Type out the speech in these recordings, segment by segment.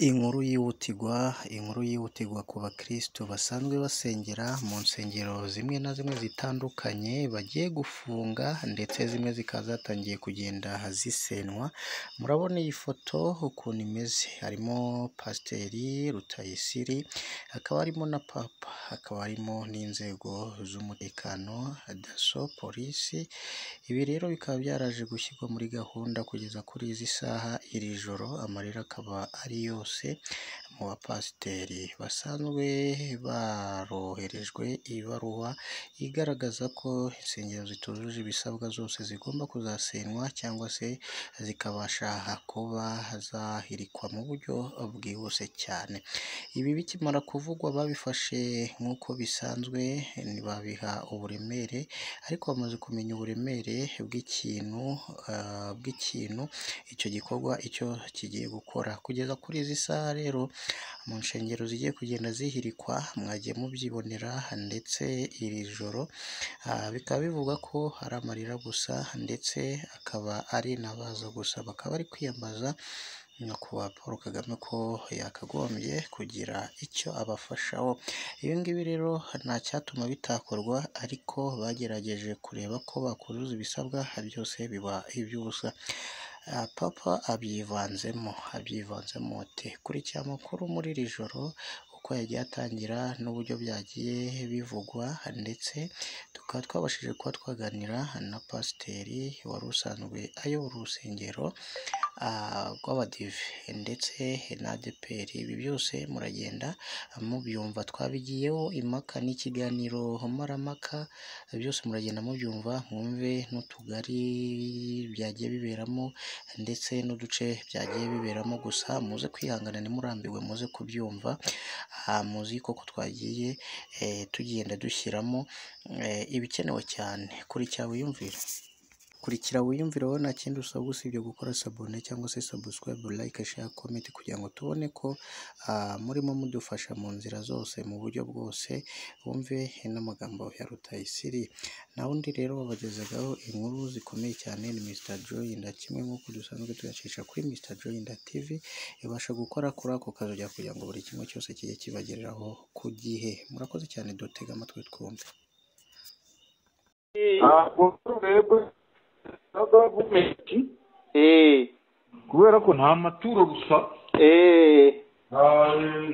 Inkuru yihutirwa, inkuru yihutirwa ku bakirisitu basanzwe basengera mu nsengero zimwe na zimwe zitandukanye bagiye gufunga ndetse zimwe zikaba zatangiye kugenda zisenywa, murabona iyi foto ukuntu imeze, harimo Pasiteri Rutayisire, hakaba harimo na Papa, hakaba harimo n'inzego z'umutekano, Daso, Polisi, ibi rero bikaba byaraje gushyirwa muri gahunda kugeza kuri izi saha, iri joro amarira akaba ari yose mu bapasiteri basanzwe baroherejwe ibaruwa igaragaza ko insengero zitujuje ibisabwa zose zigomba kuzasenywa cyangwa se zikabasha kuba zahirikwa mu buryo bwihuse cyane, ibi bikimara kuvugwa babifashe nk'uko bisanzwe babiha uburemere ariko bamaze kumenya uburemere bw'ikintu, bw'ikintu icyo gikorwa icyo kigiye gukora, kugeza kuri izi saha rero mu nsengero zigiye kugenda zihirikwa mwagiye mubyibonera ndetse iri joro bikaba bivugwa ko ari amarira gusa ndetse akaba ari n'abaza gusa, bakaba bari kwiyambaza nyakubahwa Paul Kagame ko yakagombye kugira icyo abafashaho, ibi ngibi rero nta cyatuma bitakorwa ariko bagerageje kureba ko bakuzuza ibisabwa byose biba iby'ubusa, Papa abyivanzemo, abyivanzemo ati kurikira amakuru muri iri joro uko yagiye atangira n'uburyo byagiye bivugwa ndetse tukaba twabashije kuba twaganira na Pasiteri wari usanzwe ayobora urusengero rw'Abadive ndetse n'Adeperi, ibi byose muragenda mubyumva, twabigiyeho impaka n'ikiganiro mpuzamahanga, byose muragenda mubyumva mwumve n'utugari byagiye biberamo ndetse n'uduce byagiye biberamo, gusa muze kwihangana ntimurambirwe muze kubyumva, muzi koko twagiye tugenda dushyiramo ibikenewe cyane, kurikira wiyumvire. Kurikira wiyumvire wowe nta kindi usabwa usibye gukora sabone cyangwa se sabusikarayibu, layike, sheya, komenti kugira ngo tubone ko murimo mudufasha mu nzira zose mu buryo bwose, wumve n'amagambo ya Rutayisire, nta wundi rero wabagezeho inkuru zikomeye cyane ni Mr Joyinda, kimwe nk'uko dusanzwe tuyacisha kuri Mr Joyinda TV, ibasha gukora kuri ako kazi kugira ngo buri kimwe cyose kijye kibagereraho ku gihe, murakoze cyane dutega amatwi twumve. ntabwo turebwe na gavumenti Eh, kubera ko nta maturo gusa eh, nta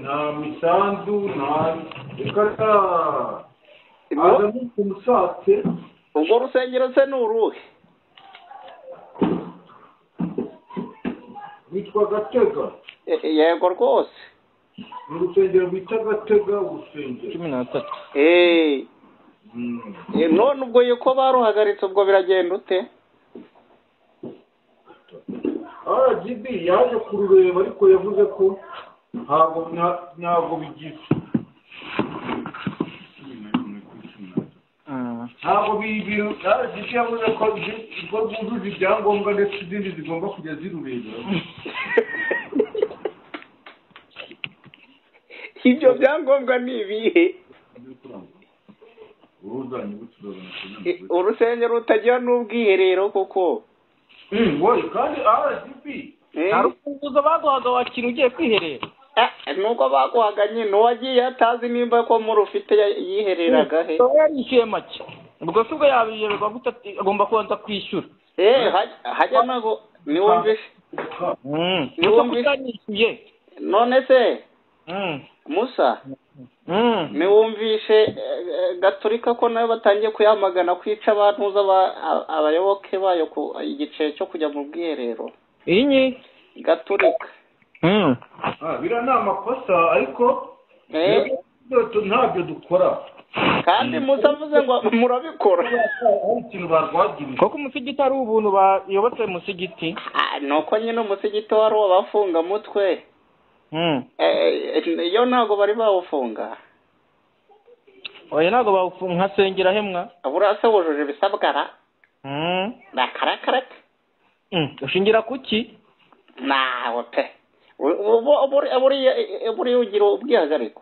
nta misanzu nta reka nta Ibyo- azamo ukuntu usatse urwo rusengero se ni uruhe rwitwa gatega Eh, eh, yego rwose ni urusengero bita gatega urusengero cumi n'atatu Eh, Mm. eh, none ubwo yuko baruhagaritse ubwo biragenda ute rgb yaje kurureba ariko yavuze ko ntabwo nta- ntabwo bigize Mm. ntabwo bibiro rgb yavuze ko ibyo- ko bwujuje ibyangombwa ndetse izindi zigomba kujya zirureba ibyo byangombwa ni ibihe uruzanye ubucuruzi Eh, urusengero rutagira n'ubwiherero koko wowe kandi rgb Eh, nta rufunguzo baguhaga wakira ugiye kwiherera ah, nuko baguhaga nyine uwagiye atazi nimba ko murufite ya- yihereraga he uba yarishyuye make ubwo se ubwo yabihererwa gute ati agomba kubanza kwishyura Eh, haj- hajya nago niwumvishe Mm. Niba Gusa wumvise- kutanishyuye none se Mm. musa Mm. niwumvishe eh, eh, gaturika ko nayo batangiye kuyamagana kwica abantuza aba- a- abayoboke bayo ku igiceri cyo kujya mu bwiherero iyi ni gaturika Mm. Ah, biriya ni amakosa ariko Eh, rero ntabyo dukora kandi musa avuze ngo murabikora hari ikintu barwagirije koko umusigiti ari ubuntu bayobotse umusigiti Ah, nuko nyine umusigiti wari uwabafungamutwe Mm. Eh, eh, iyo ntabwo bari bawufunga oya ntabwo bawufu- nkasengera hemwa buriya se wujuje ibisabwa ra Mm. nakarakaraka Mm. ushingira kuki nawe pe Bu- bu- buriya- buriya- buriya ugira ubwihagariko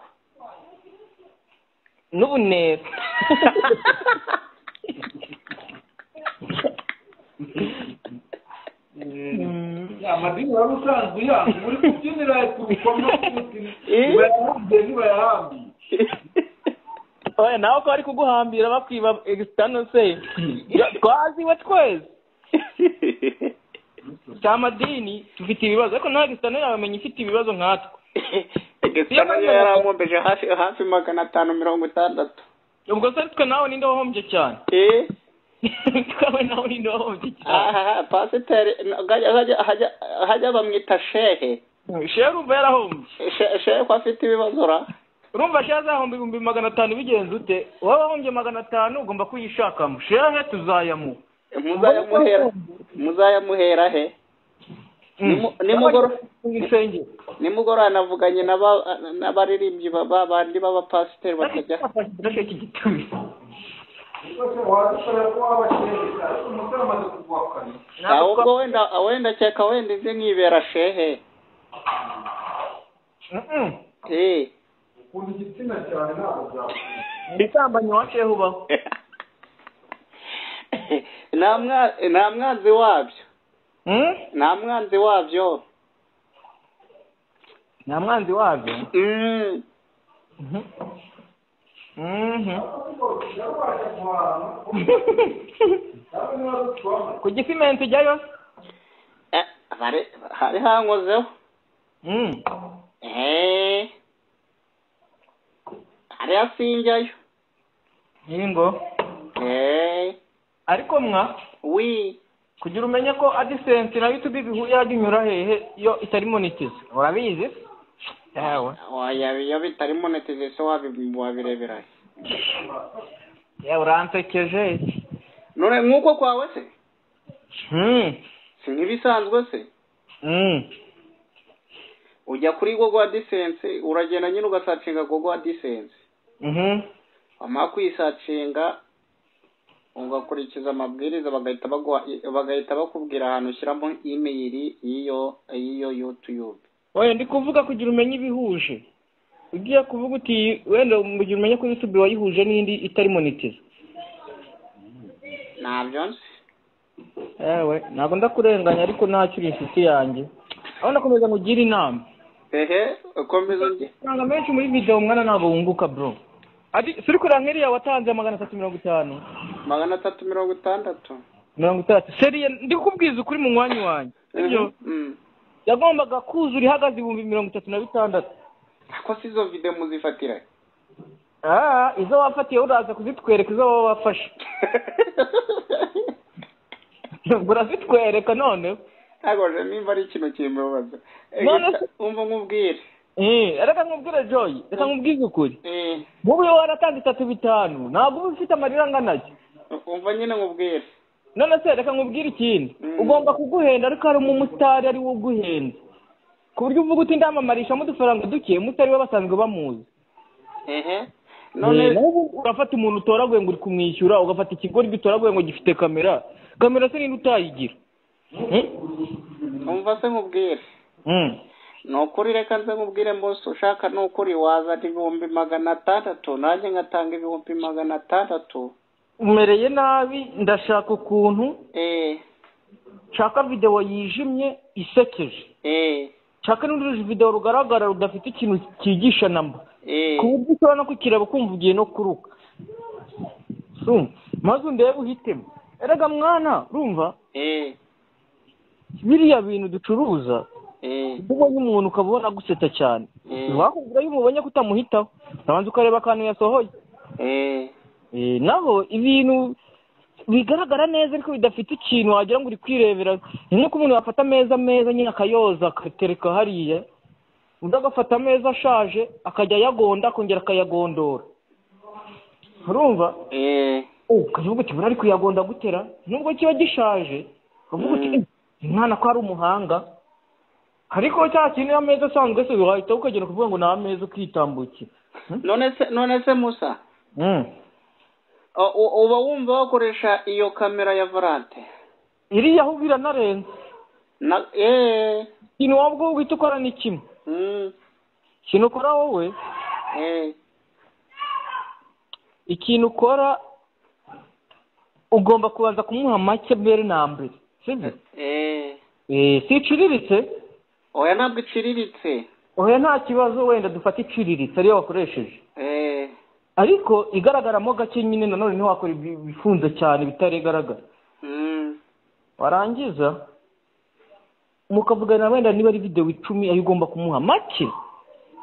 n'ubunera Mm. amadini waba usanzwe uyanga uri kubyinira ku rukomo Eh? uba yahambiye niba yahambiye oya nawe ko bari kuguhambira bakwiba egisitano se twaziwe twese cya madini dufite ibibazo ariko nawe egisitano yabamenye ifite ibibazo nkatwe gusa nayo yarankombeje hafi hafi magana atanu mirongo itandatu ubwo se twe nawe ninde wahombye cyane Eh? twawe nawe ninde wahombye cyane aha pasiteri hajya- hajya- hajya- hajya bamwita shehe shehe urumva yarahombye She- shehe ko afite ibibazo ra urumva shehe azahomba ibihumbi magana atanu bigenze ute wowe wahombye magana atanu ugomba kuyishakamo shehe tuzayamuha muzayamuhera muzayamuhera he Nimu- nimugoro- isengero nimugoroba navuganye n'aba- n'abaririmbyi ba- ba- bandi b'abapasiteri bakajya rwose wadukora ko wabashereka ariko umusore amaze kuguhakana Ah, ubwo wenda wenda cyeka wenda inze nkibera shehe Eh. ukunda igitsina cyane ntabwo byakunda ibisambanyi waciyeho ubaho nta mwa- nta mwanzi wabyo Hmm? nta mwanzi wabyo nta mwanzi wabyo Mm. Mhm. Mhm. ku gisimenti ujyayo Eh, hari hari hankozeho Mhm. Eh. hari hasinjyayo yingo Eh. ariko mwa wi kugira umenye ko adisenti na yutubi bihurira yajya inyura hehe iyo itari monetize urabizi yawe Oya, iyo bitari monetization wabi- wabirebera he? yawe uransekeje none nk'uko kwawe se Mhm. si nk'ibisanzwe se Mhm. ujya kuri gogo disense uragenda nyine ugasacinga gogo disense Mhm. wamara kuyisacinga ugakurikiza amabwiriza bagahita baguha bagahita bakubwira ahantu ushyiramo imeyiri y'iyo y'iyo yutube oya ndi kuvuga kugira umenye ibihuje ugiye kuvuga uti wenda kugira umenye ko yutubi wayihuje n'indi itari monetize ntabyo nzi yewe ntabwo ndakurenganya ariko ntacyo uri inshuti yanjye aho nakomeza ngugire inama ehe ukomeza njye amafaranga menshi muri video mwana ntabwo wunguka bro ati suri kureba nk'iriya watanze magana atatu mirongo itanu magana atatu mirongo itandatu mirongo itandatu seriye ndi kukubwiza ukuri mu mwanya wanjye sibyo Mhm. yagombaga kuzura ihagaze ibihumbi mirongo itatu na bitandatu ko si izo video muzifatira ah izo wafatiye uraza kuzitwereka izo waba wafashe Ubwo urazitwereka noneho ntabwo je nimba ari ikintu kimubaza Eh, None gusa se- umva nkubwire Eh, reka nkubwire joy reka nkubwize ukuri Eh, nk'ubu iyo waratanze itatu bitanu ntabwo uba ufite amarira angana atyo umva nyine nkubwire none se reka nkubwire ikindi Mm. ugomba kuguhenda ariko hari umumotari ari wo uguhenda ku buryo uvuga uti ndamamarishamo udufaranga duke mutari we basanzwe bamuzi ehe Eh, none naho ubu urafata umuntu utoraguye ngo uri kumwishyura ugafata ikigori gitoraguye ngo gifite kamera kamera se ninde utayigira Mm? umva se nkubwire Mm. ni ukuri reka nze nkubwire mbose ushaka ni ukuri wazana ibihumbi magana atandatu nanjye ngatanga ibihumbi magana atandatu umereye nabi ndashaka ukuntu eh nshaka videwo yijimye isekeje eh nshaka n'urundi videwo rugaragara rudafite ikintu cyigisha namba eh ku buryo ushobora no kukireba ukumva ugiye no kuruka Urumva? maze undebe uhitemo erega mwana urumva eh biriya bintu ducuruza eh iyo ubonye umuntu ukaba ubona gusetsa cyane Mm. wakugura iyo umubonye ko utamuhitaho urabanza ukareba akantu yasohoye eh Eh, naho ibintu bigaragara neza ariko bidafite ikintu wagira ngo uri kwirebera ni nk'uko umuntu yafata ameza meza nyine akayoza akatereka hariya undi agafata ameza ashaje akajya ayagonda akongera akayagondora urumva eh ukavuga uti buriya ari kuyagonda gutera nubwo kiba gishaje ukavuga uti Mm. "Eh, mwana ko ari umuhanga ariko cya kintu iyo ameza asanzwe se wahita ukagenda kuvuga ngo ni ameza ukitambukira none se none se musa Mm. u- u- uba wumva wakoresha iyo kamera ya volante iriya ho biranarenze na eh ikintu wowe ubwo uhita ukora ni kimwe mm, ikintu ukora wowe eh ikintu ukora ugomba kubanza kumuha make mbere na mbere sibyo eh Eh, si iciriritse oya ntabwo iciriritse oya nta kibazo wenda dufata iciriritse ariyo wakoresheje Eh, ariko igaragaramo gake nyine nanone ntiwakora ibi- ibifunze cyane bitaregaragara mm, warangiza mukavugana wenda niba ari videwo icumi ayo ugomba kumuha make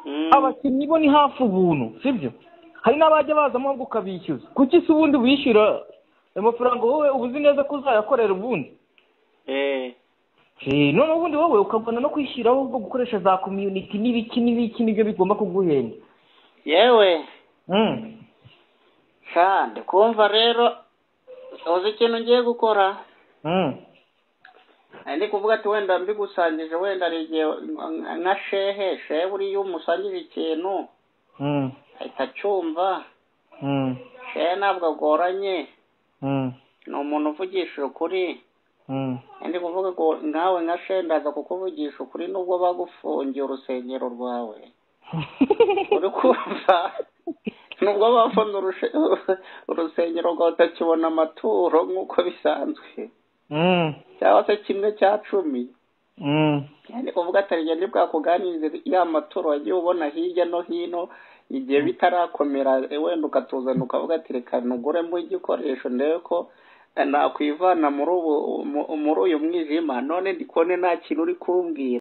mm. abakinnyi bo ni hafi ubuntu sibyo hari n'abajya bazamo ahubwo ukabishyuza kuki se ubundi wishyura ayo mafaranga wowe uba uzi neza ko uzayakorera ubundi Eh, Eh, noneho ubundi wowe ukabona no kwishyiraho ubwo gukoresha za komyuniti n'ibiki n'ibiki nibyo bigomba kuguhenda yewe Mm. kandi kumva rero uzi ikintu ngiye gukora Mm. Eh, ni kuvuga ati wenda mbigusangije wenda hari igihe nka- nka shehe shehe buriya iyo umusangije ikintu Mm. ahita acyumva Mm. shehe ntabwo agoranye Mm. ni umuntu uvugisha ukuri Mm. Eh, ndi kuvuga ngo nkawe nka shehe ndaza kukuvugisha ukuri nubwo bagufungiye urusengero rwawe uri kumva nubwo bafunze urushe- urusengero rwawe utakibona amaturo nk'uko bisanzwe Mm. cyangwa se kimwe cya cumi Mm. ni kuvuga ati arigende bwakuganirize ya maturo wagiye ubona hirya no hino igihe bitarakomera eh, wenda ukatuzana ukavuga ati reka nuguremo igikoresho ndebe ko eh, nakwivana muri ubu mu- muri uyu mwijima none ndi kubone nta kintu uri kumbwira